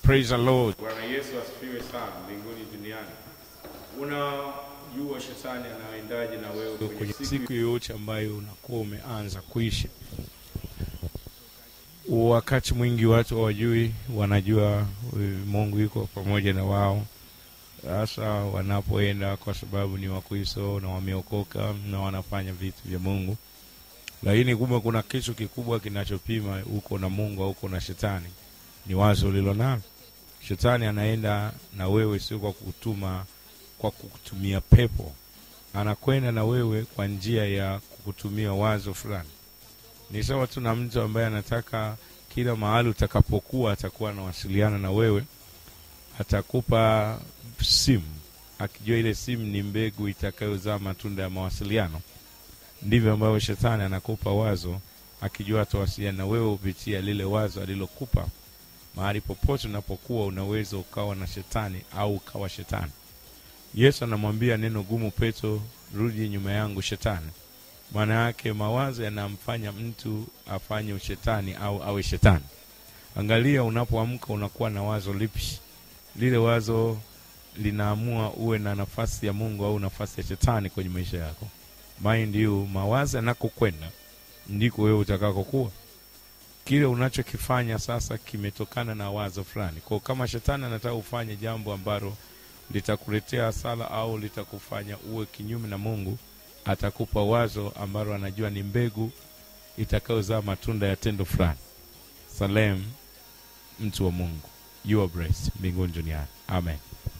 Praise the Lord. Bwana Yesu asifiwe sana mbinguni duniani. Unajua shetani anaendaje na wewe kwenye Kwenye siku siku yoyote ambayo unakuwa umeanza kuishi, wakati mwingi watu hawajui, wanajua eh, Mungu yuko pamoja na wao, hasa wanapoenda kwa sababu ni Wakristo na wameokoka na wanafanya vitu vya Mungu, lakini kumbe kuna kitu kikubwa kinachopima uko na Mungu au uko na shetani, ni wazo lilo nalo. Shetani anaenda na wewe sio kwa kutuma, kwa kukutumia pepo anakwenda na wewe kwa njia ya kukutumia wazo fulani. Ni sawa tu na mtu ambaye anataka kila mahali utakapokuwa atakuwa anawasiliana na wewe, atakupa simu akijua ile simu ni mbegu itakayozaa matunda ya mawasiliano. Ndivyo ambavyo shetani anakupa wazo akijua atawasiliana na wewe kupitia lile wazo alilokupa. Mahali popote unapokuwa unaweza ukawa na shetani au ukawa shetani. Yesu anamwambia neno gumu Petro, rudi nyuma yangu shetani. Maana yake mawazo yanamfanya mtu afanye ushetani au awe shetani. Angalia, unapoamka unakuwa na wazo lipi? Lile wazo linaamua uwe na nafasi ya Mungu au nafasi ya shetani kwenye maisha yako. Mind you, mawazo yanakokwenda ndiko wewe utakakokuwa. Kile unachokifanya sasa kimetokana na wazo fulani. Kwa kama shetani anataka ufanye jambo ambalo litakuletea hasara au litakufanya uwe kinyume na Mungu, atakupa wazo ambalo anajua ni mbegu itakayozaa matunda ya tendo fulani. Salem, mtu wa Mungu, you are blessed mbinguni duniani. Amen.